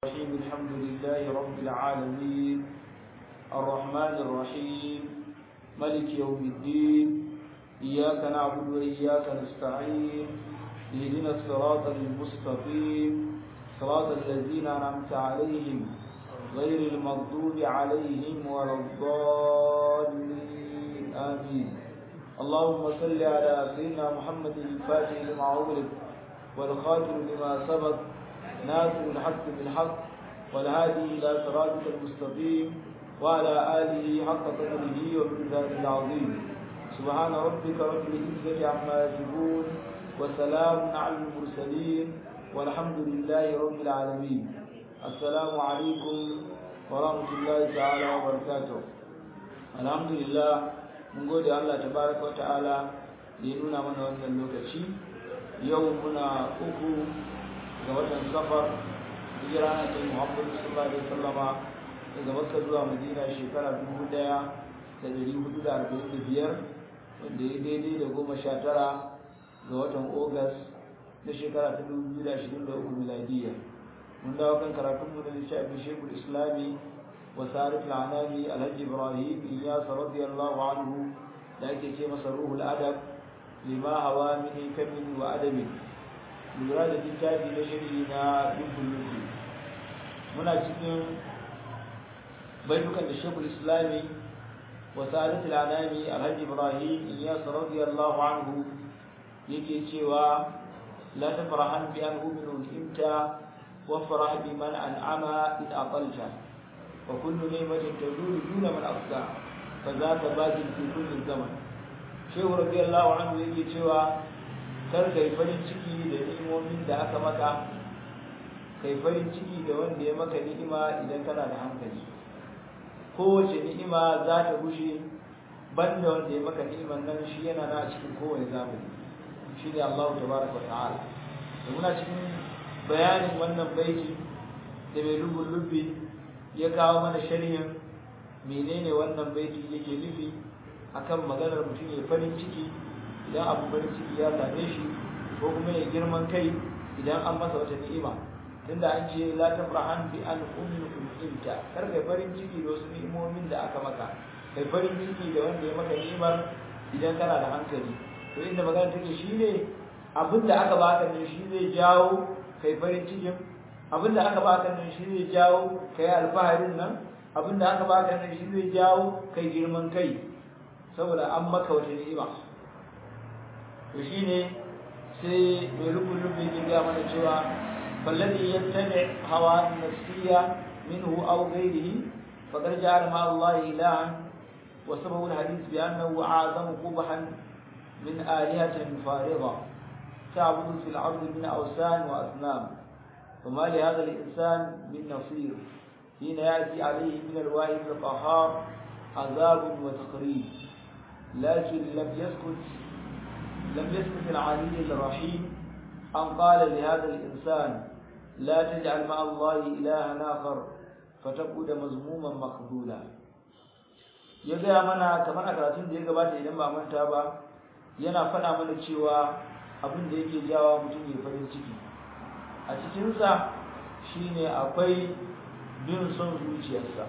الرحيم الحمد لله رب العالمين الرحمن الرحيم ملك يوم الدين إياك نعبد وإياك نستعين اهدنا الصراط المستقيم صراط الذين أنعمت عليهم غير المغضوب عليهم ولا الضالين آمين اللهم صل على سيدنا محمد الفاتح لما أغلق والخاتم لما سبق ناصر الحق بالحق والهادي إلى صراطك المستقيم وعلى آله حق قدره وميزان العظيم سبحان ربك رب العزة عما يصفون وسلام على المرسلين والحمد لله رب العالمين السلام عليكم ورحمة الله تعالى وبركاته الحمد لله mun gode Allah tabaraka wa ta'ala da ya nuna mana wannan lokaci yau muna uku ga watan safar hijira na ta Muhammad sallallahu alaihi wasallama daga Makka zuwa Madina shekara 1445 wanda ya daidai da goma sha tara ga watan Ogas na shekara ta 2023 miladiya mun dawo kan karatun mu da littafin Sheikhul Islami wa Sarif al-Anami Alhaji Ibrahim Iyas radiyallahu anhu da ake ce masa ruhul adab lima hawa min hikamin wa adabin lura da littafi na shiri na dubbin lufi muna cikin baitukan da shekul islami wa sa'adat al-anami alhaji ibrahim iyas radiyallahu anhu yake cewa la tafrahan bi an uminu imta wa farah bi man an'ama in aqalta wa kullu ni'matin tadulu duna man afsa fa zaka baqin fi kulli zaman shehu radiyallahu anhu yake cewa kar kai farin ciki da ni'imomin da aka maka kai farin ciki da wanda ya maka ni'ima idan kana da hankali kowace ni'ima za ta gushe banda wanda ya maka ni'iman nan shi yana na cikin kowane zamani shi ne Allah tabaraka wa ta'ala da muna cikin bayanin wannan baiti da mai lubun lubbi ya kawo mana sharhin menene wannan baiti yake nufi akan maganar mutum ya farin ciki idan abu farin ciki ya same shi ko kuma ya girman kai idan an masa wata ni'ima tunda an ce la tafrahan bi an ummi umta kar kai farin ciki da wasu ni'imomin da aka maka kai farin ciki da wanda ya maka ni'imar idan kana da hankali to inda magana take shine abin da aka baka ne shi zai jawo kai farin cikin abin da aka baka ne shi zai jawo kai alfaharin nan abin da aka baka ne shi zai jawo kai girman kai saboda an maka wata ni'ima to shine sai mai rubun rubun ya ga mana cewa balladhi yattabi hawa nafsiyya minhu aw ghayrihi faqad ja'ala ma Allah ilahan wa sababu alhadith bi annahu a'zamu qubhan min alihatin farida تعبد في الأرض من أوثان وأصنام فما لهذا الإنسان من نصير حين يأتي عليه من الواحد القهار عذاب وتقريب لكن لم يسكت لم يسكت العلي الرحيم أن قال لهذا الإنسان لا تجعل مع الله إلها آخر فتقود مذموما مخذولا ya gaya mana kamar a karatun da ya gabata idan ba manta ba yana faɗa mana cewa abin da yake jawa mutum ya farin ciki a cikinsa shine akwai bin son zuciyarsa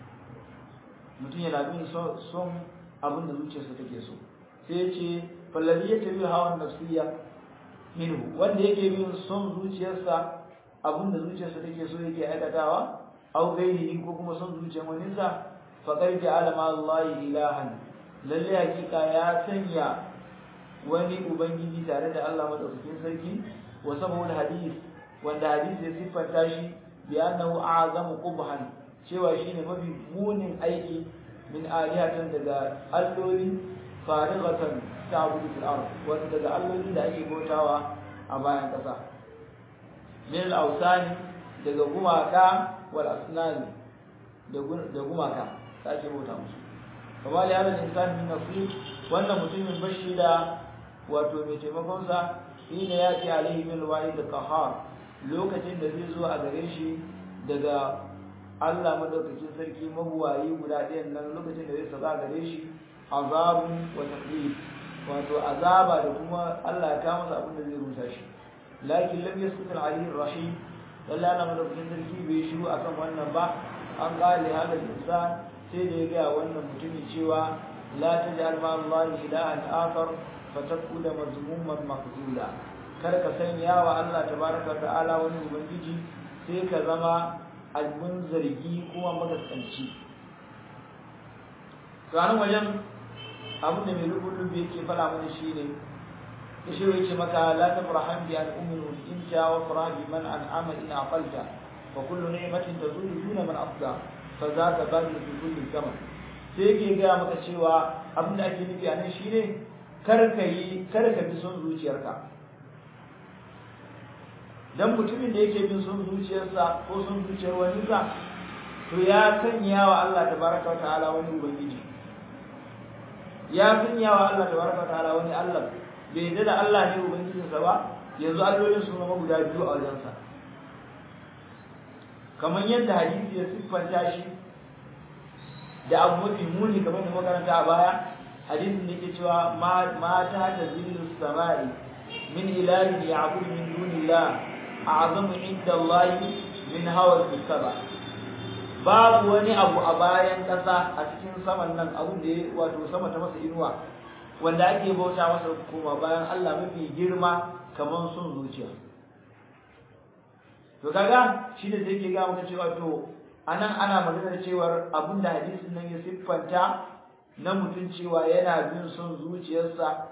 mutum yana bin son abin da zuciyarsa take so sai ya ce fallazi ya tabi hawan nafsiya minhu wanda yake bin son zuciyarsa abin da zuciyarsa take so yake aikatawa au gairihi ko kuma son zuciyar wani sa faqad ja'ala ma Allah ilahan lalle hakika ya sanya wani ubangiji tare da Allah madaukakin sarki wa sabawul hadith wanda hadisi ya siffanta shi bi annahu a'zamu qubhan cewa shine mafi munin aiki min alihatan daga alloli farighatan ta'budu fil ard wanda daga alloli da ake bautawa a bayan kasa min al-awsani daga gumaka wal asnani da gumaka da ake bauta musu kamar ya hada insan min nasir wannan mutumin bashi da wato mai taimakon sa shine ya ce alaihi min wa'id qahar lokacin da zai zo a gare shi daga Allah madaukakin sarki mabuwayi guda ɗayan nan lokacin da zai saba gare shi azabun wa taqlid wato azaba da kuma Allah ya kama masa abin da zai rusa shi lakin lam yaskut al-alim rahim lalla ana madaukakin sarki bai akan wannan ba an qali hada insan sai da ya ga wannan mutumin cewa la taj'al ma Allah ilahan akhar fatakuna mazmuman maqzula kar ka sanya wa Allah tabaraka ta'ala wani ubangiji sai ka zama albun zargi kuma magaskanci to anan wajen abin da mai rubutun da yake fara mana shine yashi yake maka la tafrahan bi an uminu inta wa farah bi man an'ama in aqalta fa kullu ni'matin tazulu duna man afda fa zaka badu fi kulli zaman sai yake ga maka cewa abin da ake nufi anan shine kar ka yi kar ka bi son zuciyarka dan mutumin da yake bin son zuciyarsa ko son zuciyar wani sa to ya sanya wa Allah tabaraka wa ta'ala wani ubangiji ya sanya wa Allah tabaraka wa ta'ala wani Allah bai yadda da Allah ne ubangijinsa ba yanzu allolin su zama guda biyu a wajensa kamar yadda hadisi ya siffanta shi da abu mafi muni kamar da makaranta a baya hadisin da ke cewa mata ta zillu samai min ilahin ya'budu min dunillah a'zamu inda Allah min hawa saba babu wani abu a bayan ƙasa a cikin saman nan abun da ya wato sama ta masa inuwa wanda ake bauta masa kuma bayan Allah mafi girma kamar sun zuciya to kaga shi da zai ke ga maka cewa to anan ana magana cewar abin da hadisin nan ya siffanta na mutum cewa yana bin son zuciyarsa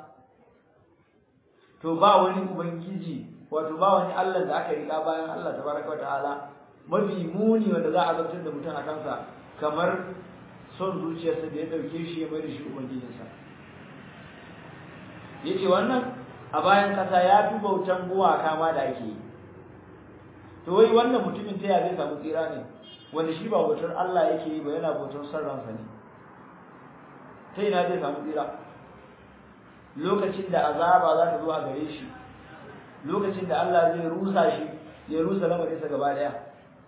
to ba wani ubangiji wato ba wani Allah da aka riga bayan Allah tabaraka wa ta'ala mafi muni wanda za a zartar da mutum a kansa kamar son zuciyarsa da ya dauke shi ya mai da shi ubangijinsa yace wannan a bayan kasa ya fi bautan gumaka ma da ake yi to wai wannan mutumin ta ya zai samu tsira ne wanda shi ba bautar Allah yake yi ba yana bautar son ransa ne ta ina zai samu tsira lokacin da azaba za ta zo a gare shi lokacin da Allah zai rusa shi ya rusa lamarinsa gaba daya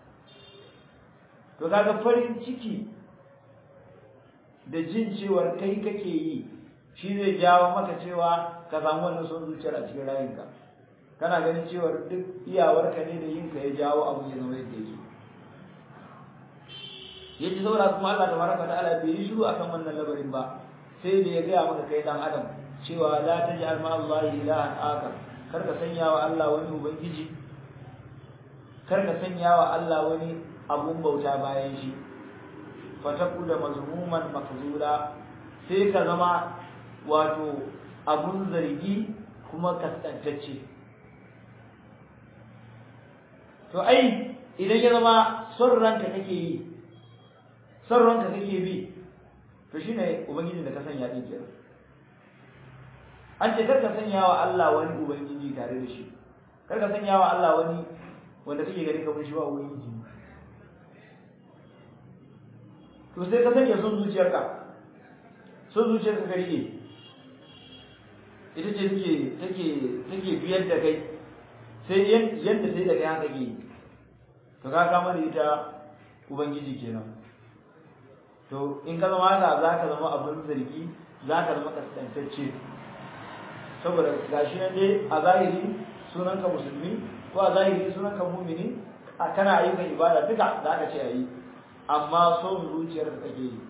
to kaga farin ciki da jin cewar kai kake yi shi zai jawo maka cewa ka samu wannan son zuciyar a cikin rayinka kana ganin cewar duk iyawarka ne da yinka ya jawo abu ya zama yadda yake yaji saboda kuma Allah tabaraka ta'ala bai yi shiru akan wannan labarin ba sai da ya gaya maka kai dan adam cewa la taj'al ma Allah ilahan akar kar ka sanya wa Allah wani ubangiji kar ka sanya wa Allah wani abun bauta bayan shi fataku da mazmuman makzura sai ka zama wato abun zargi kuma kaskantacce to ai idan ya zama son ranka kake yi son ranka kake bi to shine ubangiji da ka sanya din kenan an ce kar ka sanya wa Allah wani ubangiji tare da shi kar ka sanya wa Allah wani wanda kake gani kamar shi ba ubangiji to sai ka sanya son zuciyarka son zuciyarka ka rike ita ce take take take biyar da kai sai yadda sai da kai haka ke to ka kama da ita ubangiji kenan to in ka zama haka za ka zama abin zargi za ka zama kaskantacce saboda gashi nan dai a zahiri sunanka musulmi ko a zahiri sunanka mumini a kana ayyukan ibada duka za ka ce a yi amma son zuciyar ka kake yi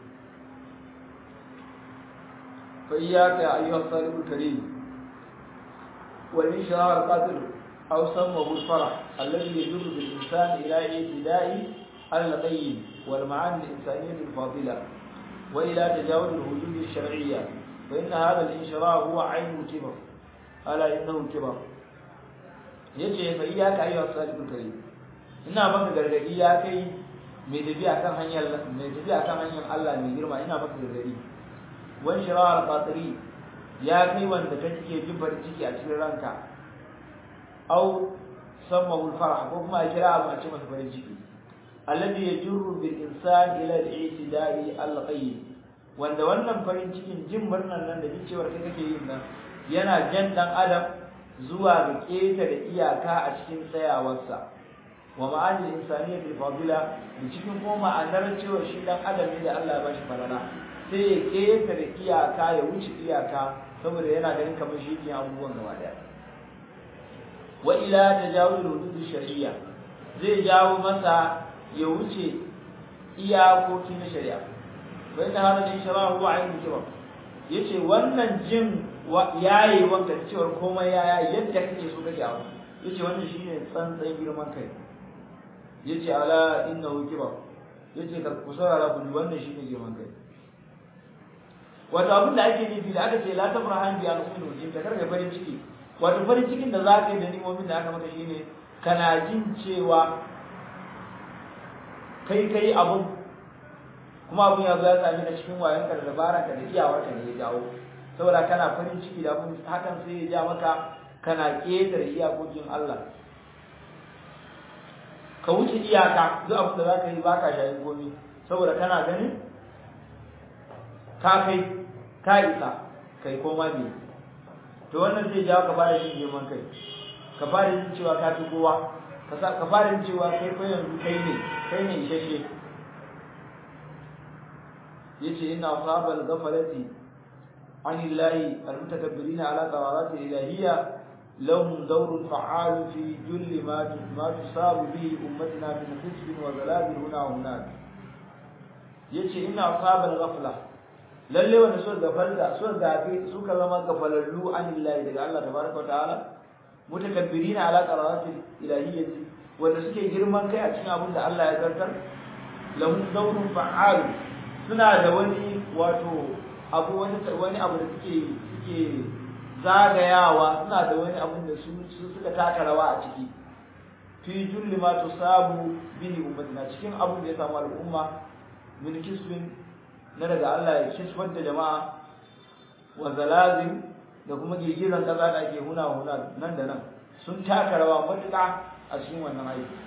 fa iyyaka ayyuha salihul karim wal inshara al-qadir aw sammahu al-farah alladhi yadurru bil insan ila ibtida'i al-qayyim wal ma'ani al-insaniyah al-fadila wa ila tajawuz al-hudud al-shar'iyyah fa inna hadha al-inshara huwa 'aynu kibar ala innahu kibar yace fa iyyaka ayyuha salihul karim ina maka gargadi ya kai mai tafiya kan hanyar mai tafiya kan hanyar Allah mai girma ina maka gargadi wan shirar qatri ya kai wanda kake jin farin ciki a cikin ranka au sammahu farah ko kuma a kira abu a cikin farin ciki alladhi yajurru bil insan ila al-i'tida'i al-qayyim wanda wannan farin cikin jin murnan nan da cewar kai kake yin nan yana jan dan adam zuwa ga ketare iyaka a cikin tsayawarsa wa ma'anil insaniyya bil fadila da cikin kuma ma'anar cewa shi dan adam ne da Allah ya bashi falala sai ya keta da iyaka ya wuce iyaka saboda yana ganin kamar shi ke abubuwan gaba daya wa ila tajawuz hudud shar'iyya zai jawo masa ya wuce iyakoki na shari'a bai ta hada da shari'a wa ainihin kibar yace wannan jin yayi wanka cewar komai yaya yadda kake so kake abu yace wannan shine tsantsan girman kai yace ala innahu kibar yace ka kusara ku wannan shine girman kai wato abin da ake nufi da aka ce la tafrahan bi al-qulub in ta karga farin ciki wato farin cikin da zaka yi da nimomin da aka maka shine kana jin cewa kai kai abun kuma abun ya zo ya sami na cikin wayanka da dabaranka da iyawarka ne ya jawo saboda kana farin ciki da abun hakan sai ya ja maka kana ƙetare iyakokin Allah ka wuce iyaka duk abin da za ka yi baka shayin komi saboda kana ganin ka kai ka isa kai koma ne to wannan zai jawo ka fara jin girman kai ka fara jin cewa ka fi kowa ka fara jin cewa kai ko yanzu kai ne kai ne isasshe yace inna ashabal ghaflati anillahi almutakabbirina ala qararat ilahiyya lahum dawrun fa'al fi julli ma ma tusabu bi ummatina min hisb wa zalazil huna wa hunak yace inna ashabal ghafla lalle wanda suka gafalda suka gafe suka zama gafalallu anillahi daga Allah tabaraka wa ta'ala mutakabbirina ala qararat ilahiyyati wanda suke girman kai a cikin abin da Allah ya zartar lahum dawrun fa'al suna da wani wato abu wani wani abu da suke suke zagayawa suna da wani abu da su suka taka rawa a ciki fi julli ma tusabu bihi ummatina cikin abun da ya samu al'umma min kisbin na daga Allah ya kisbar da jama'a wa zalazim da kuma girgizan kasa da ake huna huna nan da nan sun taka rawa matuƙa a cikin wannan aiki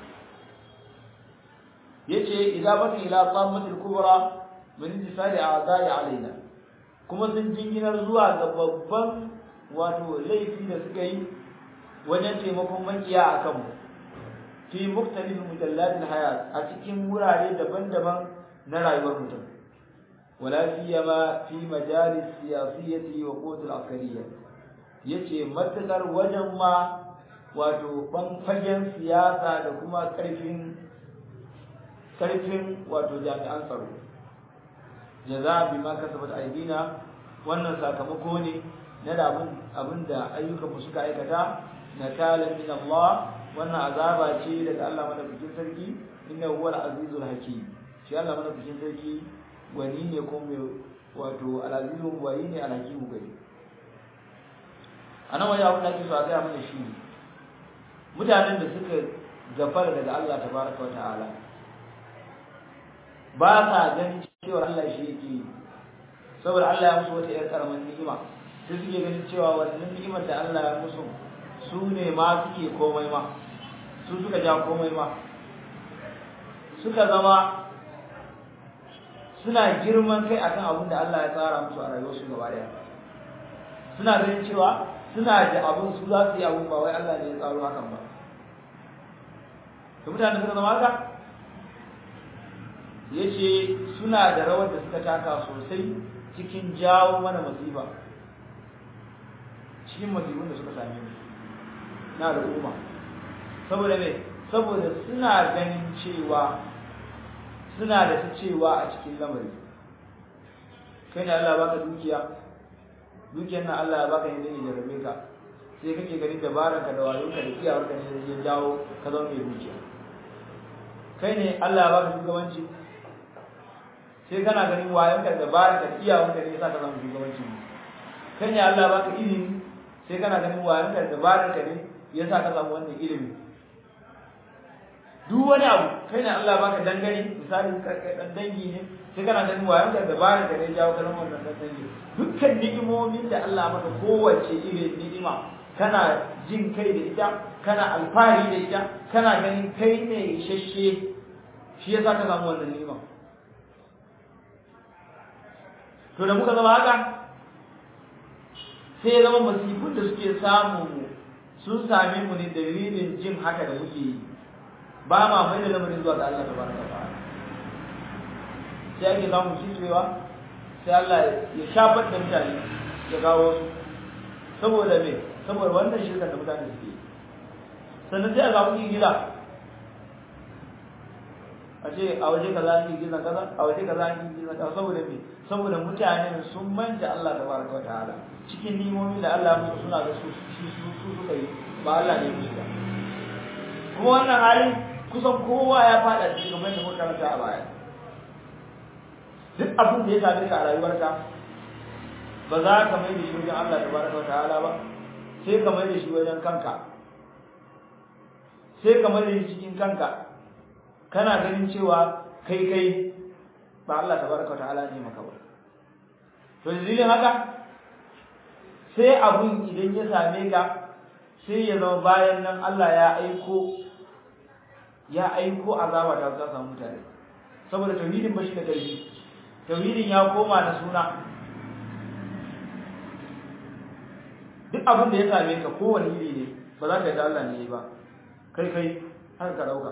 yace idza baki ila tammatil kubra min intisali a'dai alaina kuma sun jinginar zuwa ga babban wato laifi da suka yi wajen taimakon makiya a kanmu fi muktalif mujallatil hayat a cikin wurare daban-daban na rayuwar mutum wala siyama fi majalis siyasiyati wa qutul askariyya yace matakar wajen ma wato ban fagen siyasa da kuma karfin karfin wato jami'an tsaro jaza bima kasabat aidina wannan sakamako ne na da abin abinda ayyukan mu suka aikata nakalan min Allah wannan azaba ce daga Allah madaukakin sarki innahu huwal azizul hakim shi Allah madaukakin sarki wani ne ko mai wato al-azizul wani ne al-hakim gari anan wani abin da ake so a gaya mana shi mutanen da suka gafara daga Allah tabaraka wa ta'ala ba sa ganin cewa Allah shi yake yi saboda Allah ya musu wata yar karamin ni'ima sai suke ganin cewa wannan ni'imar da Allah ya musu su ne ma suke komai ma su suka ja komai ma suka zama suna girman kai akan abin da Allah ya tsara musu a rayuwarsu gaba daya suna ganin cewa suna da abin su za su yi abin ba wai Allah ne ya tsaro hakan ba to mutane suka zama haka yace suna da rawar da suka taka sosai cikin jawo mana masifa cikin masifin da suka same mu na al'umma saboda me saboda suna ganin cewa suna da ta cewa a cikin lamari kai ne Allah baka dukiya dukiyar nan Allah ya baka yadda ne jarabe ka sai kake ganin dabaranka da wayonka da iyawarka ne da ya jawo ka zama mai dukiya kai ne Allah ya baka shugabanci sai kana ganin wayonka da dabaranka da iyawarka ne yasa ka zama shugabanci kai ne Allah ya baka ilimi sai kana ganin wayonka da dabaranka ne yasa ka samu wannan ilimi duk wani abu kai ne Allah ya baka dangane misali dan dangi ne sai kana ganin wayan da dabarar da ne jawo kalmar wannan dan dangi dukkan ni'imomin da Allah maka kowace irin ni'ima kana jin kai da ita kana alfahari da ita kana ganin kai ne isasshe shi yasa ka samu wannan ni'ima to da muka zama haka sai ya zama masifun da suke samu mu sun same mu ne dalilin jin haka da muke yi ba ma mai da lamarin zuwa ga Allah tabaraka wa ta'ala sai ake samun shitrewa sai Allah ya shafar da mutane ya kawo su saboda me saboda wannan shirkan da mutane suke sannan sai a samu gida a ce a waje kaza an girgiza kaza a waje kaza an girgiza kaza saboda me saboda mutanen sun manta Allah tabaraka wa ta'ala cikin nimomin da Allah musu suna ga su shi su su suka yi ba Allah ne musu ba kuma wannan halin kusan kowa ya fada cikin kamar da muka karanta a baya duk abin da ya same ka a rayuwarka ba za ka mai da shi wajen Allah tabaraka wa ta'ala ba sai ka mai da shi wajen kanka sai ka mai da shi cikin kanka kana ganin cewa kai kai ba Allah tabaraka wa ta'ala ne maka ba to dalilin haka sai abun idan ya same ka sai ya zama bayan nan Allah ya aiko ya aiko azaba ta za samu mutane saboda tauhidin bashi da karfi tauhidin ya koma da suna duk abin da ya same ka kowane iri ne ba za ka yi da Allah ne ba kai kai har ka dauka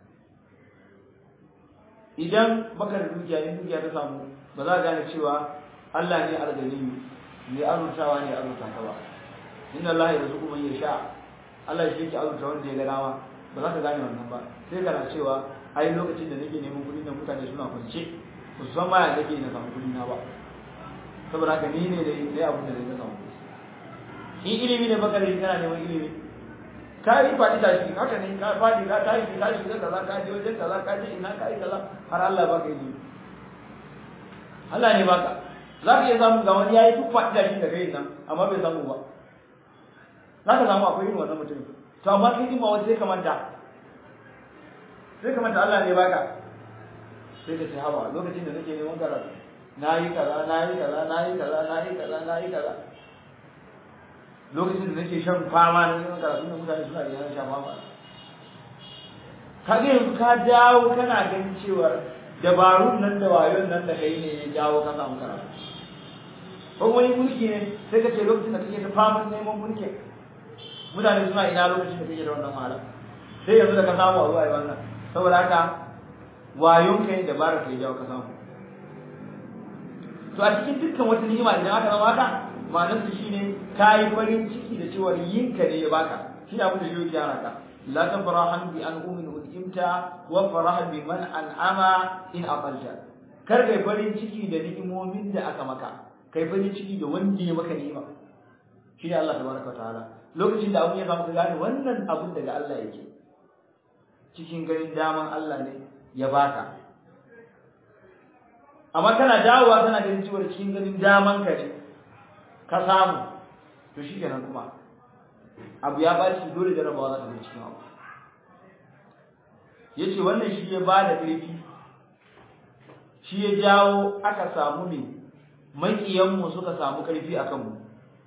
idan baka da dukiya in dukiya ta samu ba za ka gane cewa Allah ne alganiyu mai azurtawa ne azurta ka ba inna Allah ya rizuku man yasha Allah shi yake azurta wanda ya ga dama ba za ka gane wannan ba sai kana cewa ai lokacin da nake neman kuɗi nan mutane suna kwance ba su san ma ya nake na samu kuɗi na ba saboda haka ni ne da ne abin da zai samu in ilimi ne baka da kana neman ilimi ka yi faɗi tashi haka ne ka faɗi ka tashi ka shiga kaza ka je wajen kaza ka je ina ka yi kaza har Allah baka ilimi Allah ne baka za ka iya samu ga wani ya yi duk faɗi tashi da kai nan amma bai samu ba za ka samu akwai irin wannan mutum to amma kai din ma wani sai ka manta sai ka manta Allah ne baka sai ka ce hawa lokacin da nake neman karatu na yi kaza na yi kaza na yi kaza na yi kaza na yi kaza lokacin da nake shan fama na neman karatu da mutane suna yana shan fama kaga yanzu ka dawo kana ganin cewar dabarun nan da wayon nan da kai ne ya jawo ka samu karatu ko wani mulki ne sai ka ce lokacin da kake da faman neman mulki mutane suna ina lokacin da kake da wannan wahala sai yanzu da ka samu a zuwa yi wannan saboda haka wayon kai dabara kai jawo ka samu to a cikin dukkan wata ni'ima idan aka zama haka ma'anar su shine ka yi farin ciki da cewa yin ka ne ya baka shi abin da shi yake ka la tafrahan bi an umin udimta wa farah bi man an'ama in aqalta kar kai farin ciki da ni'imomin da aka maka kai farin ciki da wanda ya maka ni'ima shi ne Allah tabaraka ta'ala lokacin da abun ya samu ka gane wannan abun daga Allah yake cikin ganin daman Allah ne ya baka amma kana dawowa kana ganin cewa cikin ganin daman ka ne ka samu to shi kenan kuma abu ya ba shi dole jarabawa za ta zo cikin abu ya ce wannan shi ya ba da ƙarfi shi ya jawo aka samu ne maƙiyanmu suka samu ƙarfi a kanmu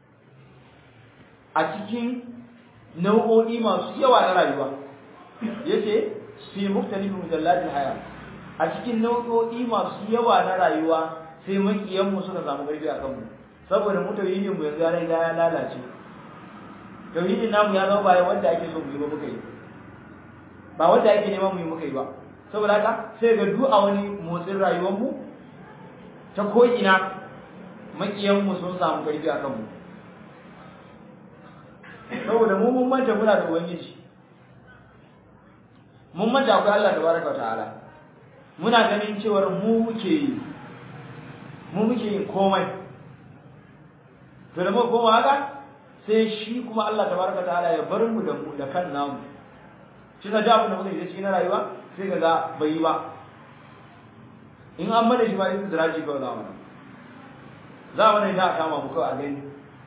a cikin nau'o'i masu yawa na rayuwa ya ce fi muktalifin mujallatin haya a cikin nau'o'i masu yawa na rayuwa sai maƙiyanmu suka samu ƙarfi a kanmu saboda mu tauhidin mu yanzu ya riga ya lalace tauhidin namu ya zama bayan wanda ake so mu yi ba muka yi ba wanda ake neman mu yi muka yi ba saboda haka sai ga duk a wani motsin rayuwar mu ta ko ina makiyan mu sun samu karfi a kanmu saboda mu mun manta muna da ubangiji mun manta akwai Allah tabaraka ta'ala muna ganin cewar mu muke yi mu muke yin komai to da muka koma haka sai shi kuma Allah tabaraka ta'ala ya bar mu da mu da kan namu shi da abin da muka yi cikin rayuwa sai ka ga bai yi ba in an mana shi ma yin ziraji kawai za mu nan za mu nan da kama mu kawai a gani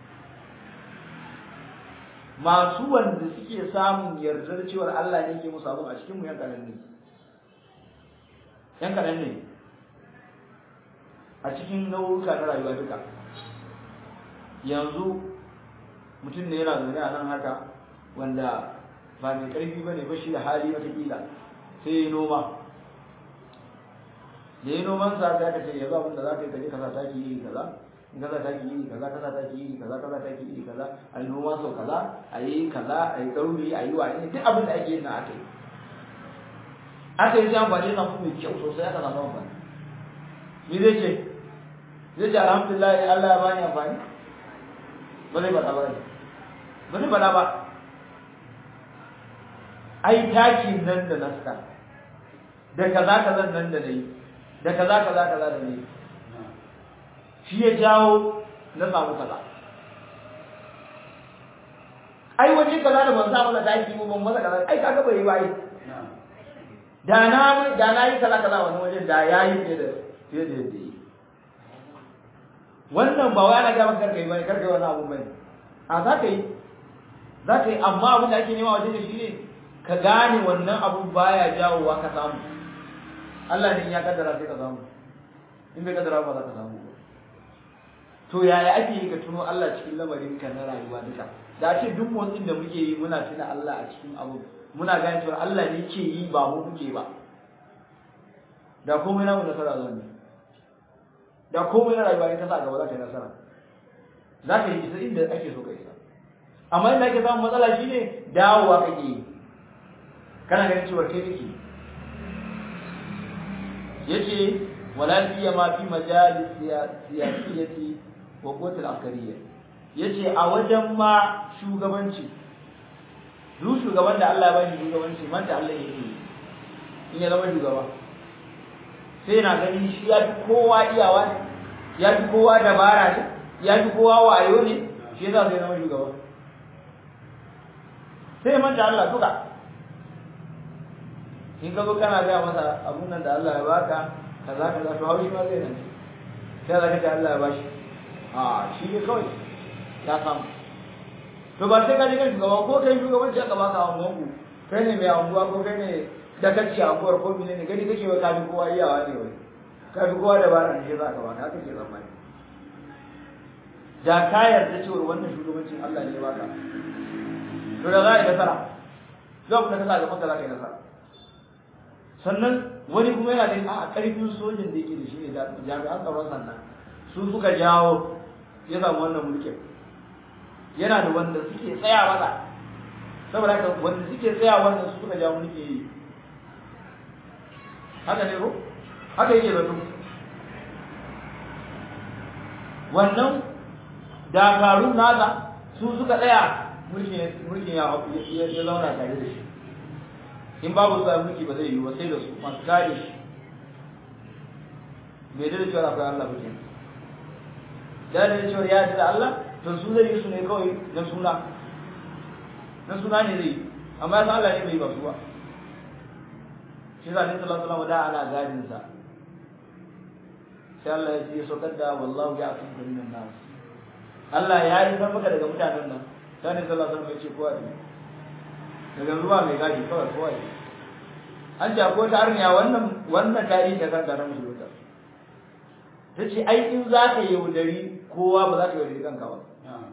masu wanda suke samun yardar cewar Allah ne ke musu abin a cikin mu yan kanan ne yan kanan ne a cikin nau'uka na rayuwa duka yanzu mutum ne yana zaune a nan haka wanda ba mai ƙarfi ba ne ba shi da hali watakila sai ya noma da ya noman sa sai aka ce yanzu abin da za ka yi kaje kasa taki iri kaza in kasa taki iri kaza kasa taki iri kaza kasa taki iri kaza a yi noma sau kaza a yi kaza a yi ɗauri a yi wani duk abin da ake yin na aka yi aka yi sai amfani da samu mai kyau sosai aka samu amfani ni zai ce zai ce alhamdulillah Allah ya bani amfani ba zai faɗa ba ba zai faɗa ba ai takin nan da na saka da kaza kaza nan da nayi da kaza kaza kaza da nayi shi ya jawo na samu kaza ai waje kaza da ban samu da taki mu ban masa kaza ai kaga bai yi ba ai da na da na yi kaza kaza wani wajen da yayi fiye da fiye da yadda yi wannan ba wai ana ga maka karkai bane karkai wani abu bane a za ka yi za ka yi amma abin da ake nema wajen da shi ne ka gane wannan abu baya jawowa ka samu Allah ne ya kaddara sai ka samu in bai kaddara ba za ka samu ba to yaya ake yi ka tuno Allah cikin lamarin ka na rayuwa duka da ce duk motsin da muke yi muna tuna Allah a cikin abu muna gane cewa Allah ne ke yi ba mu muke ba da komai namu nasara zan yi da komai na rayuwa in ka sa gaba za ka yi nasara za ka yi isa inda ake so ka isa amma inda ake samun matsala shine dawowa kake yi kana ganin cewa kai kake yace wala siyama fi majalis siyasiyati wa quwwatil askariyya yace a wajen ma shugabanci duk shugaban da Allah ya bani shugabanci man da Allah yake in ya zama shugaba sai yana ganin shi ya fi kowa iyawa ne ya fi kowa dabara ne ya fi kowa wayo ne shi yasa sai zama shugaba sai man da Allah duka in ka zo kana gaya masa abun nan da Allah ya baka kaza kaza to haushi ma zai nan sai zaka ce Allah ya bashi a shi ne kawai ya samu to ba sai ka je kan shugaba ko kai shugabanci aka baka a unguwanku kai ne mai unguwa ko kai ne da kacce a unguwar ko mene ne gani kake wa ka fi kowa iyawa ne wai ka fi kowa dabara ne shi za ka baka haka ke tsammani da ka yarda cewa wannan shugabancin Allah ne ya baka to da za a yi nasara duk abin da ka sa gaban ka za ka yi nasara sannan wani kuma yana da a ƙarfin sojin da yake da shi ne jami'an tsaron sannan su suka jawo ya samu wannan mulkin yana da wanda suke tsaya masa saboda haka wanda suke tsaya wannan su suka jawo mulki yi haka ne ko haka yake zato wannan dakarun nasa su suka tsaya mulkin ya ya zauna tare da shi in babu sa mulki ba zai yi ba sai da su masu kare shi bai da cewa akwai Allah ba kenan da da cewa ya da Allah to su zai yi su ne kawai na suna na suna ne zai amma ya san Allah ne bai ba su ba shi za ne sallallahu alaihi da ana gadin sa sai Allah ya ce saukar da wallahu ya akum minan nas Allah ya yi san maka daga mutanen nan sai ne sallallahu alaihi wasallam ya ce kowa ne daga ruwa mai gadi kawai kowa ne an ce akwai ta arniya wannan wannan tarihi da kan garin musulunta ta ce ai in za ka yaudari kowa ba za ka yaudari kanka ba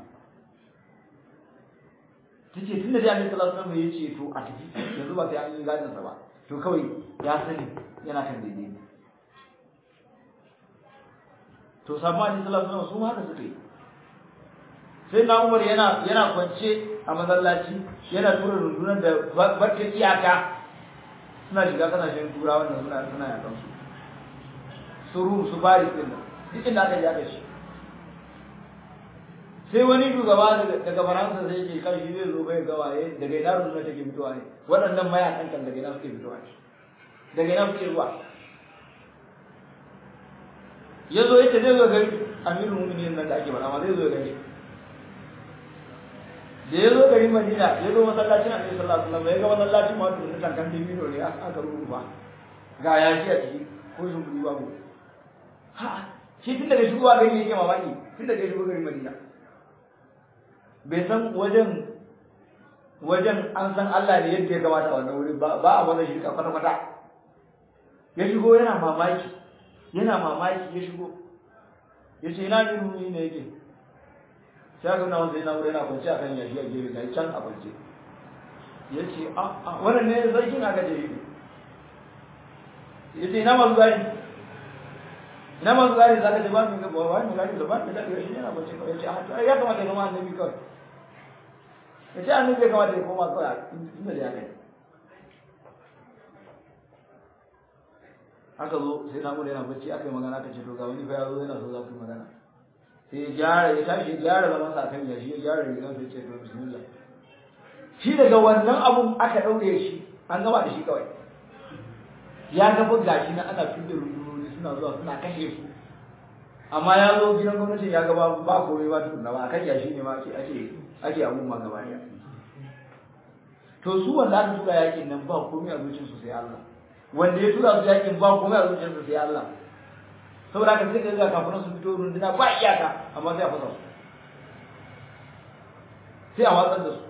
ta ce tun da dai annabi sallallahu alaihi wasallam ya ce to a tafi yanzu ba sai an yi gadin sa ba to kawai ya sani yana kan daidai to sabon annabi sallallahu alaihi wasallam su haka suka yi sai na umar yana yana kwance a masallaci yana tura rundunar da barka iyaka suna shiga kasashen tura wannan suna suna yakan su su rum su bari din duk inda aka yaka shi sai wani shugaba daga faransa zai ce kan shi zai zo bai ga waye daga ina rundunar take fitowa ne waɗannan mayakan kan daga ina suke fitowa ne daga ina suke zuwa ya zo yace zai zo gari amirul mu'minin nan da ake faɗa ma zai zo gari da ya zo garin Madina ya zo masallacin Annabi sallallahu alaihi wasallam ya ga masallacin ma da tankan dibino ne aka rubuta ga yaki a ciki ko sun kudi babu ha shi tun daga shigowa gari yake mamaki tun daga shigowa garin Madina bai san wajen wajen an san Allah ne yadda ya kamata wannan wuri ba a wannan shirka kwata kwata ya shigo yana mamaki yana mamaki ya shigo ya ce ina ne ne yake sai aka nuna wanda yana wurin yana kwance a kan yashi a gefe ga can a kwance ya ce a a wannan ne sarkin aka je yi ya ce ina masu gari ina masu gari za ka ce ba mu ga ba mu gari da ba mu gari shi yana kwance ya ce a ya kamata ya zama annabi kawai ya ce annabi ya kamata ya koma kawai inda da ya kai aka zo sai na mura yana bacci aka yi magana aka ce to ga wani fa ya zo yana so za ku yi magana sai ya gyara ya tashi ya gyara zaman sa kan yashi ya gyara rigan sai ce to bismillah shi daga wannan abun aka daure shi an gama da shi kawai ya ga fa gashi na ana fidda rundunoni suna zuwa suna kashe su amma ya zo gidan gwamnati ya ga ba ba komai ba tukunna ba akan yashi ne ma ake ake ake abun ma gaba ɗaya to su wanda aka tura yakin nan ba komai a zuciyarsu sai Allah wanda ya tura su yakin ba komai a zuciyarsu sai Allah saboda haka sai ka ga kafin su fito runduna ba iyaka amma sai a fasa su sai a watsar da su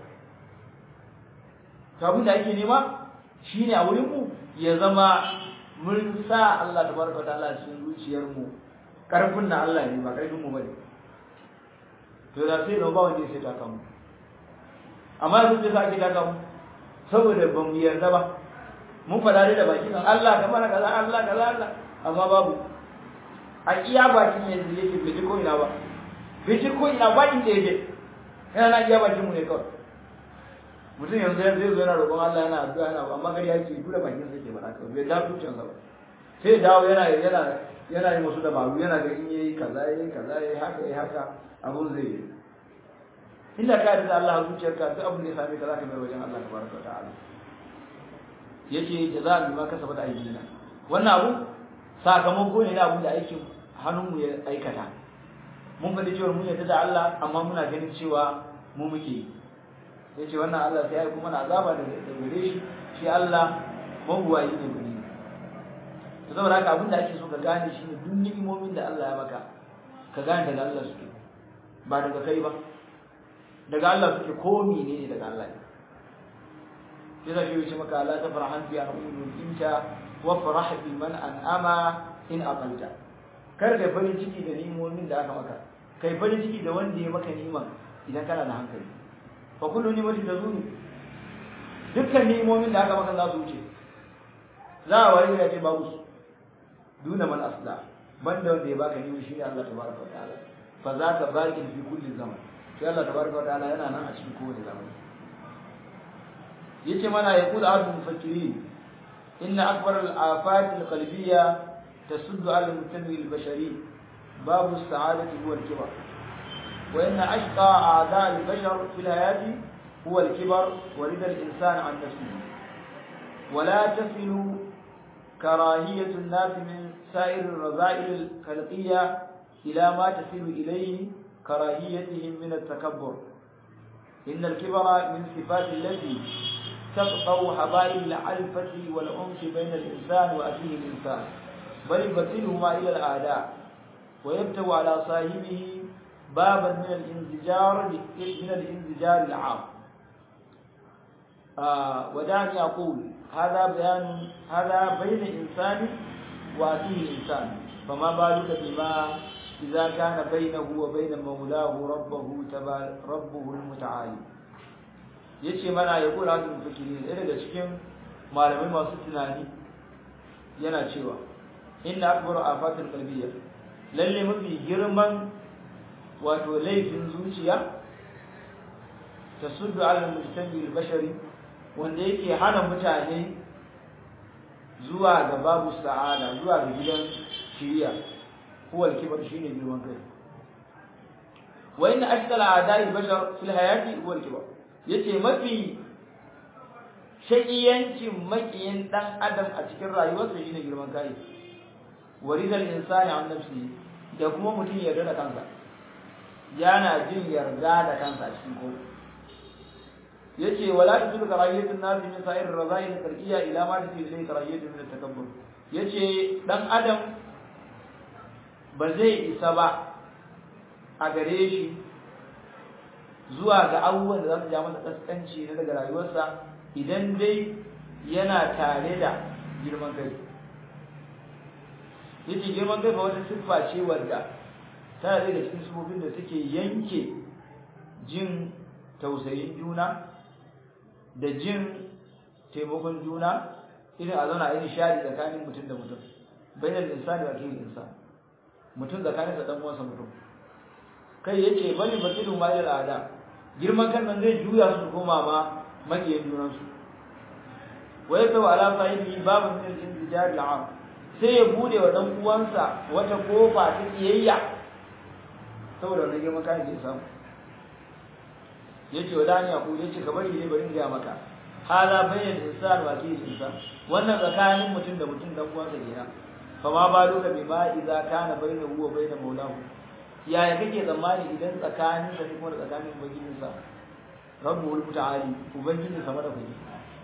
to abin da ake nema shine a wurin mu ya zama mun sa Allah tabaraka ta'ala cikin zuciyar mu karfin na Allah ne ba karfin mu bane to da sai ba wanda sai ta kamu amma yanzu da ake ta kamu saboda ba mu yarda ba mun fada da baki kan Allah kamar kaza Allah kaza Allah amma babu a iya bakin yanzu yake bai ko ina ba bai ko ina ba inda yake yana na iya bakin mu ne kawai mutum yanzu yanzu zai zo yana roƙon Allah yana addu'a yana amma gari yake dole bakin sa yake faɗa kawai bai da tucin sa ba sai dawo yana yana yana yi musu dabaru yana ga in yayi kaza yayi kaza yayi haka yayi haka abun zai yi inda ka yarda Allah zuciyarka duk abin da ya same ka zaka mai wajen Allah tabaraka wa ta'ala yace jazaa'an bima kasabat aydina wannan abu sakamako ne na abin da aikin hannunmu ya aikata mun faɗi cewa mun yarda da Allah amma muna ganin cewa mu muke yi yace wannan Allah sai ya kuma na azaba da gare shi shi Allah mabuwayi ne gani to saboda haka abin da ake so ka gane shi ne duk ni'imomin da Allah ya maka ka gane daga Allah suke ba daga kai ba daga Allah suke ko menene daga Allah ne sai da shi maka la tafrahan bi an'umul inta wa farah bi man an'ama in aqalta kar da farin ciki da ni'imomin da aka maka kai farin ciki da wanda ya maka ni'ima idan kana da hankali fa kullu ni'matin tazulu dukkan ni'imomin da aka maka za su wuce za a wari da ce babu su duna man asla banda wanda ya baka ni'ima shi ne Allah tabaraka wa ta'ala fa zaka baqin fi kulli zaman sai Allah tabaraka wa ta'ala yana nan a cikin kowane zamani yace mana ya kula abdul mufakkiri inna akbar al afat al qalbiyya tasuddu ala al mutami al bashari babu as-sa'adati huwa al kibar wa inna ashqa a'da al bashar fi al hayati huwa al kibar wa rida al insan an nafsihi ولا تصل كراهية الناس من سائر الرذائل الخلقية إلى ما تصل إليه كراهيتهم من التكبر إن الكبر من صفات التي تقطع حبائل العلفة والعنف بين الإنسان وأخيه الإنسان بل يبتلهما إلى الأعداء ويبتو على صاحبه بابا من الانزجار من الانزجار العام آه ودعني أقول هذا بيان هذا بين إنسان وأخيه الإنسان فما بالك بما إذا كان بينه وبين مولاه ربه تبار ربه المتعالي yace mana ya kula da mufakiri ɗaya daga cikin malamai masu tunani yana cewa inna akbaru afatul qalbiyya lalle mafi girman wato laifin zuciya tasuddu ala mujtami al-bashari wanda yake hana mutane zuwa ga babu sa'ada zuwa ga gidan shiriya huwa al-kibar shine girman kai wa inna ashkala a'da'i bashar fil hayati huwa al-kibar yace mafi shakiyancin makiyin dan adam a cikin rayuwarsa shine girman kai waridal insani an nafsi da kuma mutum yarda da kansa yana jin yarda da kansa a cikin komai yace wala tusul karahiyatun nas min sa'ir razail tarkiya ila ma tusil ilay karahiyatun min takabbur yace dan adam ba zai isa ba a gare shi zuwa ga abubuwan da za su ja masa kaskanci na daga rayuwarsa idan dai yana tare da girman kai yace girman kai ba wata siffa ce wadda tana daga cikin sifofin da suke yanke jin tausayin juna da jin taimakon juna irin a zauna a yi nishadi tsakanin mutum da mutum bayan insani wa kiyin insan mutum tsakanin da dan uwansa mutum kai yace bani batilu ma ila ada girman kan nan zai juya su koma ma makiyan junan su wa yatu ala sahibi babu min al-intijar al-am sai ya bude wa dan uwansa wata kofa ta kiyayya saboda wannan girman kan da ya samu yace wa dani aku yace ka bari ne bari in ga maka hada bayyana insan wa ke insan wannan tsakanin mutum da mutum dan uwansa kenan fa ma ba duka bi ma idza kana bainahu wa bain maulahu yaya kake tsammani idan tsakanin da kuma tsakanin ubangijin sa rabbul muta'ali ubangijin sa mada kuɗi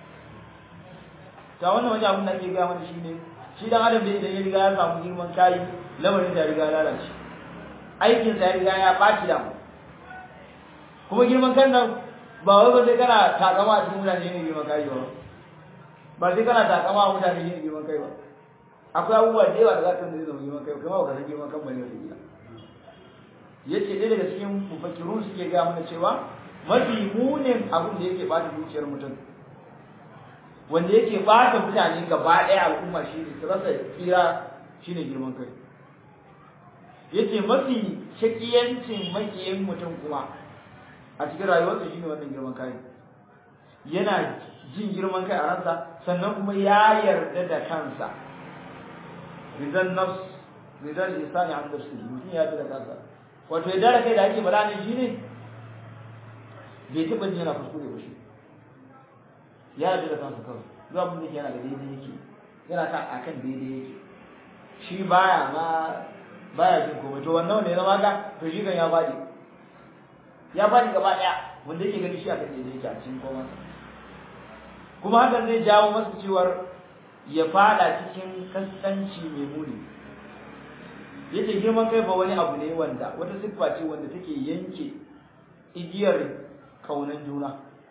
ta wannan wajen abin da ake gaya mana shine shi dan adam da idan ya riga ya samu girman kai lamarin da ya riga lalace aikin sa ya riga ya baci da kuma girman kan nan ba wai ba sai kana takama a cikin mutane ne girman kai ba ba sai kana takama a mutane ne girman kai ba akwai abubuwa da yawa da za ka zai zama girman kai kuma ba ka san girman kan bane wata gida yace ɗaya daga cikin mufakirun suke gaya mana cewa mafi munin abin da yake bata zuciyar mutum wanda yake bata mutane gaba ɗaya al'umma shi ne su rasa tsira shi ne girman kai yace mafi shakiyancin makiyin mutum kuma a cikin rayuwarsa shine wannan girman kai yana jin girman kai a ransa sannan kuma ya yarda da kansa ridan nafs ridan insani an nafsi mutum ya yarda da kansa wato yarda da kai da ake bala ne shine bai taɓa jin yana kuskure ba shi ya yarda da kansa kawai duk abin da yana da daidai yake yana kan akan daidai yake shi baya ma baya jin komai to wannan ne zama ka to shi kan ya faɗi ya faɗi gaba ɗaya wanda yake gani shi a kan daidai yake a cikin komai kuma hakan zai jawo masa cewar ya fada cikin kaskanci mai muni yace girman kai ba wani abu ne wanda wata siffa ce wanda take yanke igiyar kaunan juna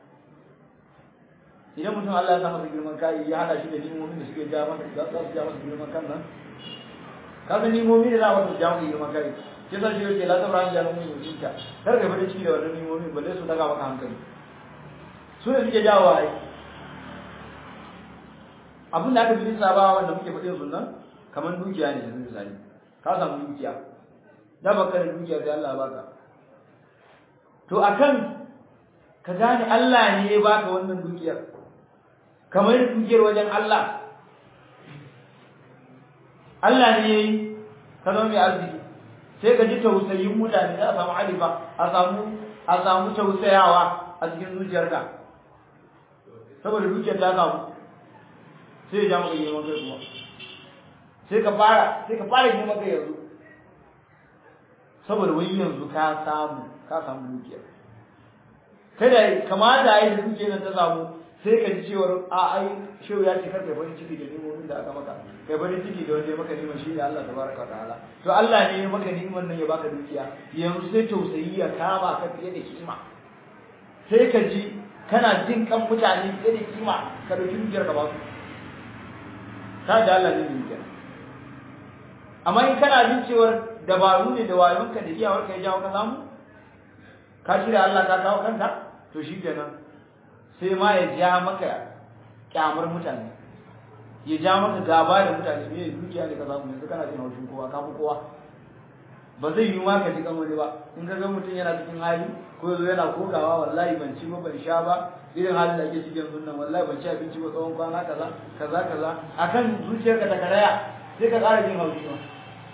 idan mutum Allah ya sa masa girman kai ya hada shi da nimomin da suke ja masa za su ja masa girman kan nan ka san nimomi da za su ja masa girman kai sai sai shi yake la tabra ya mun yi ta kar ka bada ciki da wannan nimomin balle su daga maka hankali su ne suke jawo ai abin da aka bi saba wanda muke faɗin sunan kamar dukiya ne yanzu misali ka samu dukiya da baka da dukiya sai Allah ya baka to akan ka gane Allah ne ya baka wannan dukiyar kamar dukiyar wajen Allah Allah ne yayi ka zama mai arziki sai ka ji tausayin mutane za a samu alifa a samu a samu tausayawa a cikin zuciyarka saboda dukiyar ta samu sai ya ja maka girman kai kuma sai ka fara sai ka fara girman kai yanzu saboda wai yanzu ka samu ka samu dukiya kada kamata ai da dukiyar nan ta samu sai ka ji cewar a ai shehu ya ce kar kai farin ciki da nimomin da aka maka kai farin ciki da wanda ya maka niman shi da Allah tabaraka wa ta'ala to Allah ne ya maka niman nan ya baka dukiya yanzu sai tausayi ya kama ka fiye da kima sai ka ji kana jin kan mutane fiye da kima ka dauki dukiyar ka ba su ka da Allah ne dukiya amma in kana jin cewar dabaru ne da wayonka da iyawarka ya jawo ka samu ka shirya Allah ka kawo kanka to shi kenan sai ma ya ja maka kyamar mutane ya ja maka gaba da mutane ne dukiya ne ka samu yanzu kana jin haushin kowa ka fi kowa ba zai yi ma ka ji kan wani ba in ka ga mutum yana cikin hali ko yazo yana kokawa wallahi ban ci ba ban sha ba irin halin da ake cikin sunan wallahi ban ci abinci ba tsawon kwana kaza kaza kaza akan zuciyarka ta karaya sai ka ƙara jin haushi ba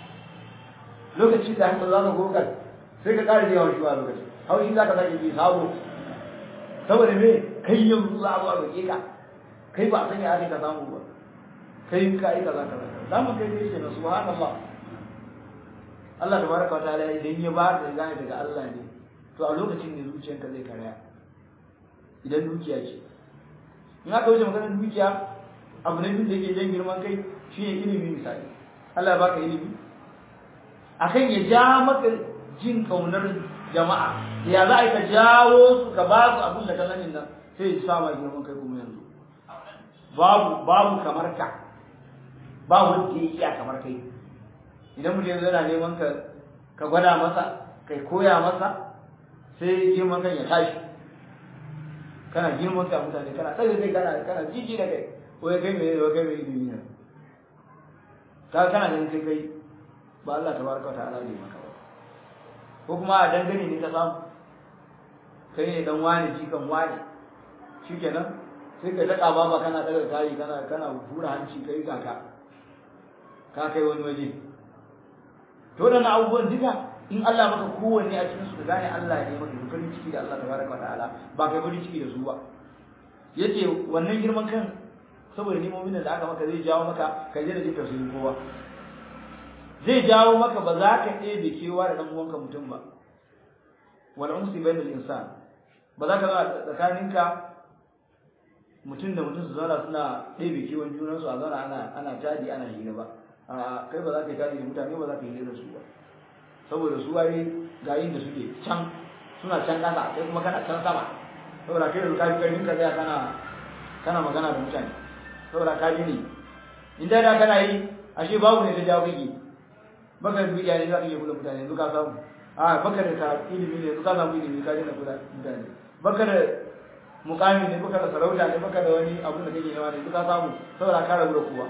lokacin da hankali za ka kokar sai ka ƙara jin haushi ba lokacin haushi za ka sake ji sabo saboda me kai yanzu za a zo a roƙe ka kai ba san ya ake ka samu ba kai ka yi kaza kaza za mu kai kai kenan subhanallah Allah tabaraka wa ta'ala idan ya ba ka gane daga Allah ne to a lokacin ne zuciyarka zai karaya idan dukiya ce in aka wuce maganar dukiya abu ne da yake jan girman kai shi ne ilimi misali Allah ya baka ilimi akan ya ja maka jin kaunar jama'a ya za a yi ka jawo su ka ba su abin da ka sani nan sai ya sa ma girman kai kuma yanzu babu babu kamar ka ba wanda ya iya kamar kai idan mutum yanzu yana neman ka ka gwada masa kai koya masa sai girman kan ya tashi kana girman kai a mutane kana tsaye kai kana kana jiji da kai wai kai mai wai kai mai ilimi ne ka kana ganin kai kai ba Allah tabaraka wa ta'ala ne maka ba ko kuma a dangane ne ka samu kai ne dan wani jikan wani shikenan sai ka daɗa ba kana daga kayi kana kana hura hanci kai kaka ka kai wani waje to da na abubuwan duka in Allah maka kowanne a cikin su ka gane Allah ne maka farin ciki da Allah tabaraka wa ta'ala ba kai farin ciki da su ba yace wannan girman kan saboda nimomin da aka maka zai jawo maka ka je da jin tausayin kowa zai jawo maka ba za ka ɗebe kewa da ɗan uwanka mutum ba wal umsi bainal insan ba za ka zauna tsakaninka mutum da mutum su zauna suna ɗebe kewan junansu a zauna ana ana tadi ana hira ba a kai ba za ka yi tadi da mutane ba za ka yi hira da su ba saboda su waye ga yin da suke can suna can ƙasa kai kuma kana can sama saboda kai da ka fi ƙarfin ka tsaya kana kana magana da mutane saboda ka ji ne in da da kana yi ashe babu ne ta jawo kake baka da biya ne za ka iya kula mutane yanzu ka samu a baka da ka ilimi ne yanzu ka samu ilimi ka daina kula mutane baka da mukami ne baka da sarauta ne baka da wani abu da kake nema ne yanzu ka samu saboda ka rabu da kowa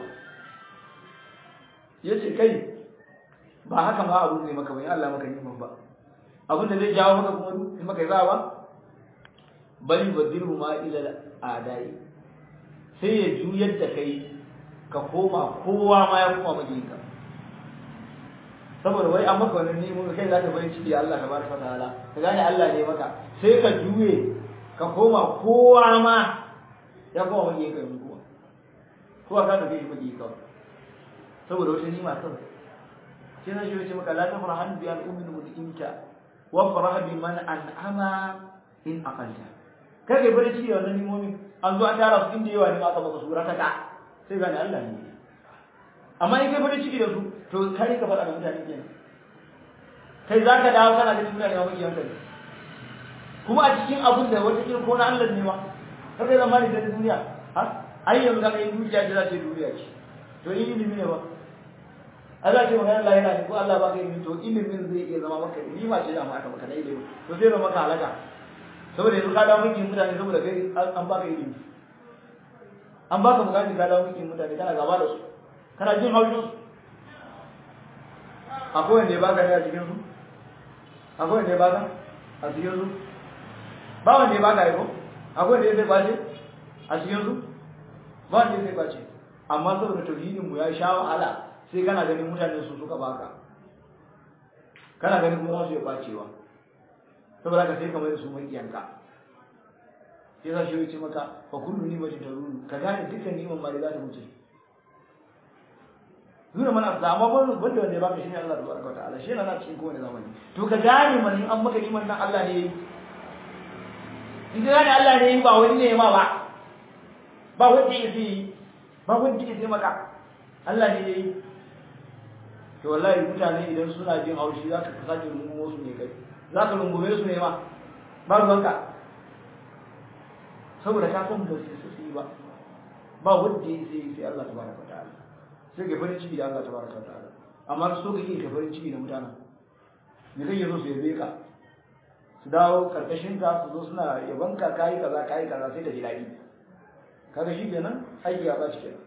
yace kai ba haka ma abu ne maka ba in Allah maka niman ba abin da zai jawo maka kuma in maka za ba bal yubdilu ma ila adai sai ya juyar da kai ka koma kowa ma ya koma majinka saboda wai an maka wannan nemo kai za ka bari ciki Allah tabaraka ta'ala ka gane Allah ne maka sai ka juye ka koma kowa ma ya koma majinka yanzu kuma kowa ka tafi majinka saboda wata nima kawai sai na shi maka la tafrahan bi al ummi mudinka wa farah bi man an'ama in aqalta kage bari ciki wannan nimomi an zo an tara su inda yawa ne aka maka sura ta ka sai gane Allah ne amma in kai bari ciki da su to kai ka faɗa da mutane kenan kai za ka dawo kana ganin mutane ma makiyan ka ne kuma a cikin abun da wata kin ko na Allah ne ma kar kai zamani da duniya ha ai yanzu kaga yin dukiya da za ta duniya ce to in ilimi ne ba Allah ce magana Allah yana ne ko Allah ba ka ilimi to ilimin zai iya zama maka ilima ce da ma aka maka na ilimi to zai zama maka halaka saboda yanzu ka dawo mulkin mutane saboda kai an baka ilimi an baka bukatun ka dawo mulkin mutane kana gaba da su kana jin haushin su akwai wanda ya baka ne a cikin su akwai wanda ya baka a cikin su ba wanda ya baka ko akwai wanda ya zai kwace a cikin su ba wanda ya zai kwace amma saboda tauhidin mu ya sha wahala sai kana ganin mutane su suka baka kana ganin kuma su ya kwacewa saboda ka sai kamar su makiyanka sai za shi yi ce maka fa kullu ni mace ta ruru ka gane dukkan niman ma da za ta wuce nuna mana da amma ban wanda wanda ya baka shine Allah tabaraka wa ta'ala shi yana cikin kowane zamani to ka gane man in an maka niman nan Allah ne yayi in ka gane Allah ne yayi ba wani ne ma ba ba wanda yake yi ba wanda yake maka Allah ne yayi to wallahi mutane idan suna jin haushi za ka sake rungumo su ne kai za ka rungume su ne ma ba ruwanka saboda ka san ba su yi ba ba wanda ya sai sai Allah tabaraka ta'ala sai ka farin ciki da Allah tabaraka ta'ala amma so kake ka farin ciki da mutanen me kake so su yabe ka su dawo karkashin ka su zo suna yaban ka kai kaza kai kaza sai da ji dadi kaga shi kenan aiki ya baci kenan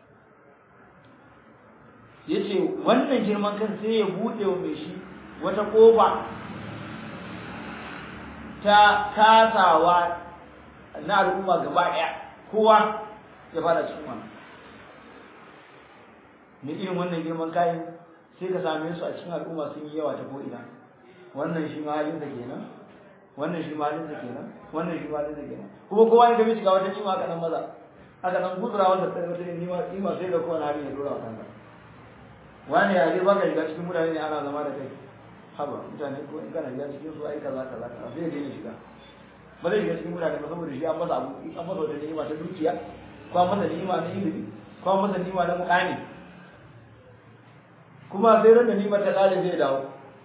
yace wannan girman kan sai ya bude wa mai shi wata kofa ta kasawa na al'umma gaba ɗaya kowa ya fara cikin wannan ne irin wannan girman kayan sai ka same su a cikin al'umma sun yi yawa ta ko'ina wannan shi ma halinsa kenan wannan shi ma halinsa kenan wannan shi ma halinsa kenan kuma kowa ya gabe shiga wata nima aka nan maza aka nan gudura wanda ta wata nima nima sai da kowane halin ya dora wa kanka wani ya zai baka shiga cikin mutane ne ana zama da kai haba mutane ko in kana shiga cikin su ai kaza kaza kaza sai ya daina shiga ba zai shiga cikin mutane ba saboda shi an masa abu an masa wata ni'ima ta dukiya ko an masa ni'ima na ilimi ko an masa ni'ima na mukami kuma sai ran da ni'ima ta kare zai dawo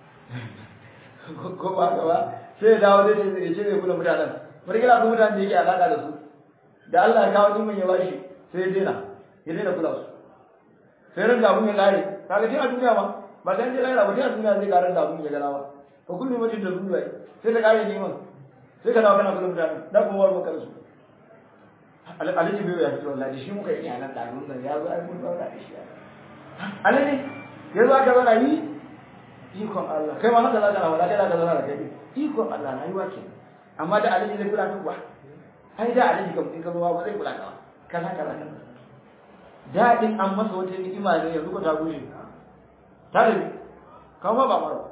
ko ba ka ba sai ya dawo zai ce ya ce zai kula mutanen bari kila ko mutanen da yake alaka da su da Allah ya kawo ni'iman ya bashi sai ya daina ya daina kula su sai ran da abun ya kare kaga tun a duniya ma ba dan je lahira ba tun a duniya zai karar da abun ya gana ba fa kullu mutum da zuwa sai ta kare ni'iman sai ka dawo kana kula mutane da kuma war maka su alaji bai ya fito wallahi shi muka yi anan da mun ya zo ai mun zauna da shi alaji ya zo aka zauna yi ikon Allah kai ma haka za ka na wala kai za ka zauna da kai ikon Allah na yi wake amma da alaji zai kula ka ai da alaji kam in ka zo ba zai kula ka ba kaza kaza kaza daɗin an masa wata ni'ima ne yanzu ko ta gushe ta da kawo ba mara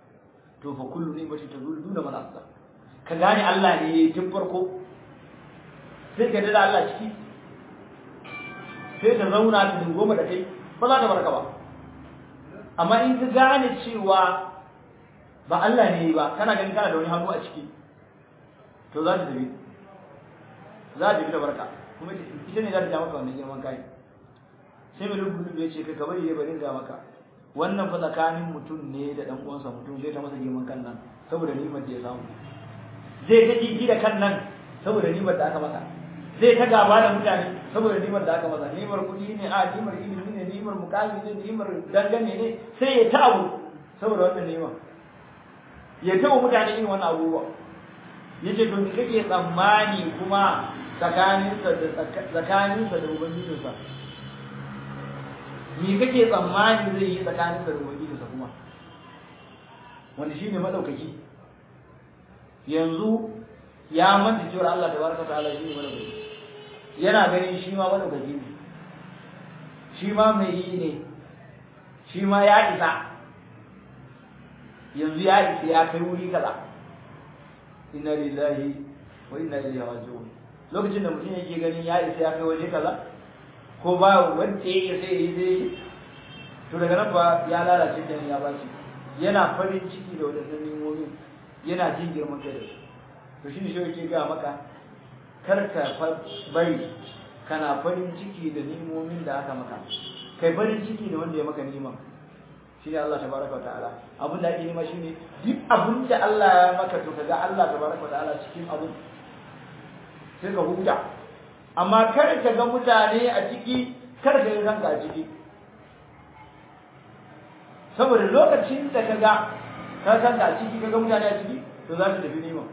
to fa kullu ni'mati tazulu duna man asla ka gane Allah ne yayi tun farko sai ka da Allah ciki sai ta zauna ta dingoma da kai ba za ta barka ba amma in ka gane cewa ba Allah ne ba kana ganin kana da wani hannu a ciki to za ta tafi za ta tafi da barka kuma ita ne za ta ja maka wannan girman kai sai mai rubutu ya ce kai ka bari ya bari ga maka wannan fa tsakanin mutum ne da dan uwansa mutum zai ta masa girman kan nan saboda nimar da ya samu zai ta jiki da kan nan saboda nimar da aka masa zai ta gaba da mutane saboda nimar da aka masa nimar kuɗi ne a nimar ilimi ne nimar mukami ne nimar dangane ne sai ya ta abu saboda wannan nimar ya taɓa mutane irin wannan abubuwa ya ce to kake tsammani kuma tsakaninsa da tsakaninsa da ubangijinsa me kake tsammani zai yi tsakaninsa da ubangijinsa kuma wanda shine madaukaki yanzu ya manta cewa Allah tabaraka ta'ala shine madaukaki yana ganin shi ma madaukaki ne shi ma mai yi ne shi ma ya isa yanzu ya isa ya kai wuri kaza inna lillahi wa inna ilaihi raji'un lokacin da mutum yake ganin ya isa ya kai waje kaza ko ba wanda ya sai yi zai to daga nan ba ya lalace da ya bashi yana farin ciki da wadannan nimomin yana jin girman kai da su to shine shi yake ga maka kar ka bari kana farin ciki da nimomin da aka maka kai farin ciki da wanda ya maka niman shine Allah tabaraka ta'ala abin da ake nema shine duk abin da Allah ya maka to kaga Allah tabaraka ta'ala cikin abin sai ka huta amma kar ka ga mutane a ciki kar ka yi ranka a ciki saboda lokacin da ka ga ka san a ciki ka ga mutane a ciki to za su tafi nema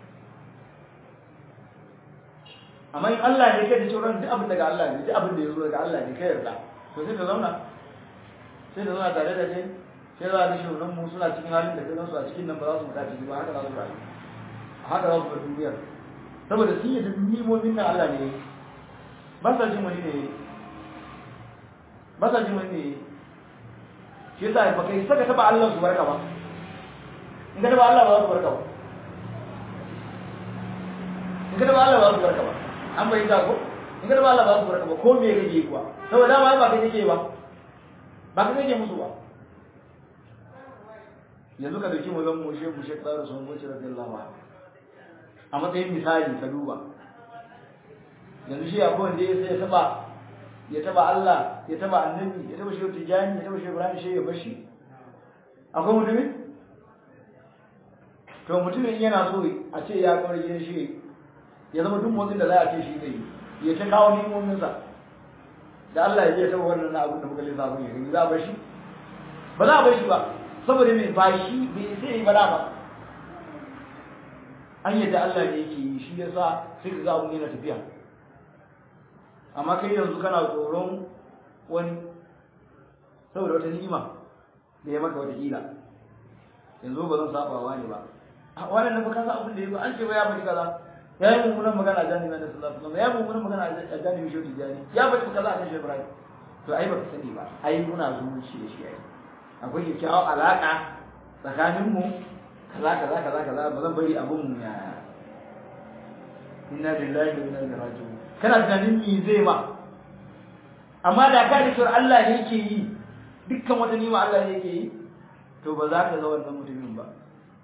amma in Allah ne kai da cewa duk abin daga Allah ne duk abin da ya zo daga Allah ne kai yarda to sai ka zauna sai da zauna tare da kai sai za a shugaban mu suna cikin halin da kai su a cikin nan ba za su mutu ciki ba haka za su rayu haka za su bar duniyar saboda sun yi da nimomin nan Allah ne ba sa jin wani ne ba sa jin wani ne shi yasa ba kai saka taba Allah su barka ba in ka taba Allah ba su barka ba in ka taba Allah ba su barka ba an bai ta ko in ka taba Allah ba su barka ba ko me kake kuwa saboda dama ba kai kake ba ba kai kake musu ba yanzu ka dauki mazan mu shehu shek tsara sun wuce radiyallahu anhu a matsayin misali ka duba yanzu shi akwai wanda ya sai ya taba ya taba Allah ya taba annabi ya taba shehu tijani ya taba shehu ibrahim shehu ya bashi akwai mutumin to mutumin yana so a ce ya kawar gidan shi ya zama duk motsin da za a ce shi zai yi ya ta kawo nimominsa da Allah ya je taba wannan abin da muka lissafa ya gani za a bashi ba za a bashi ba saboda mai ba shi bai sai yi bala ba an yadda Allah ne yake yi shi yasa sai ka ga abun yana tafiya amma kai yanzu kana tsoron wani saboda wata ni'ima da ya maka wata kila yanzu ba zan saba wa ne ba a wannan na baka sa abin da yazo an ce ba ya faɗi kaza ya yi mummunan magana a jami'in da sallallahu alaihi wasallam ya yi mummunan magana a jami'in shi jani ya faɗi kaza a kan shi Ibrahim to ai ba ka sani ba ai muna zumunci da shi ai akwai kyakkyawar alaƙa tsakaninmu kaza kaza kaza kaza ba zan bari abun mu ya inna lillahi wa inna ilaihi raji'un kana tunanin me zai ma amma da ka da cewa Allah ne yake yi dukkan wata nima Allah ne yake yi to ba za ka ga wannan mutumin ba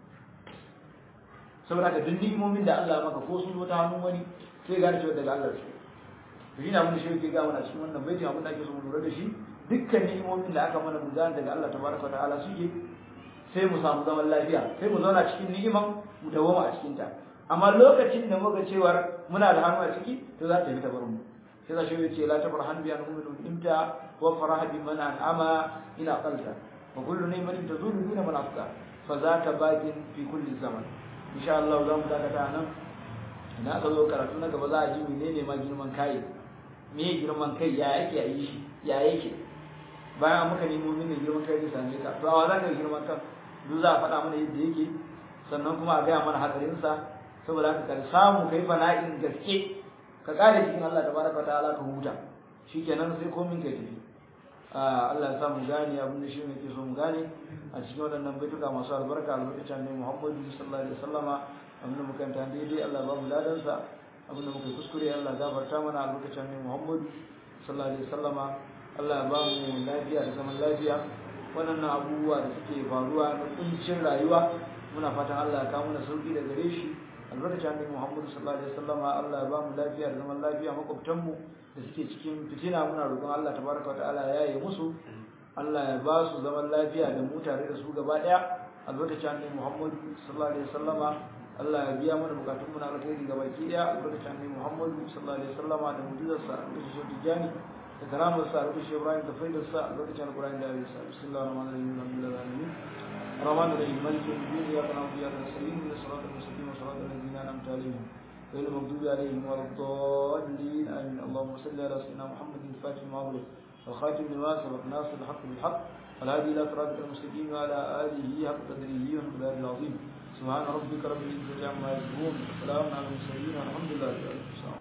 saboda ka duk ni'imomin da Allah maka ko sun zo ta hannun wani sai ga cewa daga Allah shi to shine abin da shi yake ga mana cikin wannan baiti abin da ake so mu lura da shi dukkan ni'imomin da aka mana mu gane daga Allah tabaraka wa ta'ala suke sai mu samu zaman lafiya sai mu zauna cikin ni'iman mu dawoma a cikin ta amma lokacin da muka cewar muna da hannu a ciki to za ta yi ta bar mu sai za shi ya ce la tafarhan bi an uminu imta wa faraha bi man an'ama ila qalta wa kullu ni'matin tazulu duna man afka fa zaka batin fi kulli zaman insha Allah za mu dakata nan idan aka zo karatu na gaba za a ji menene ma girman kai me girman kai ya yake a yi shi ya yake bayan muka nemo mini girman kai zai same ka to a za ka girman kan duk za a faɗa mana yadda yake sannan kuma a gaya mana hatsarinsa saboda haka ka samu kai fana'in gaske ka kare cikin Allah tabaraka ta'ala ka huta shikenan sai komin kai tafi Allah ya sa mu gane abin da shi ne ke so mu gane a cikin waɗannan baituka masu albarka albarkacin ne Muhammadu sallallahu alaihi wasallama abin da muka ta daidai Allah ba mu ladansa abin da muka yi kuskure Allah gafarta mana a lokacin ne Muhammadu sallallahu alaihi wasallama Allah ya ba mu lafiya da zaman lafiya waɗannan abubuwa da suke faruwa na kuncin rayuwa muna fatan Allah ya kawo mana sauki da gare shi albarkacin annabi Muhammad sallallahu alaihi wasallama Allah ya ba mu lafiya da zaman lafiya makwabtan mu da suke cikin fitina muna roƙon Allah tabaraka wa ta'ala ya yi musu Allah ya ba su zaman lafiya da mu tare da su gaba daya albarkacin annabi Muhammad sallallahu alaihi wasallama Allah ya biya mana bukatun mu na alkhairi gaba ki daya albarkacin annabi Muhammad sallallahu alaihi wasallama da mu'jizarsa da shi tijani da karamar sa da shi Ibrahim da faidar sa albarkacin Al-Qur'ani da ya sa bismillahir rahmanir rahim alhamdulillahi alamin الرحمن الرحيم مالك يوم الدين اياك نعبد واياك نستعين اهدنا الصراط المستقيم صراط الذين انعمت عليهم غير المغضوب عليهم ولا الضالين امين اللهم صل على سيدنا محمد الفاتح المغلق والخاتم لما سبق ناصر الحق بالحق والهادي الى صراطك المستقيم وعلى اله حق قدره ومقداره العظيم سبحان ربك رب العزه عما يصفون وسلام على المرسلين والحمد لله رب العالمين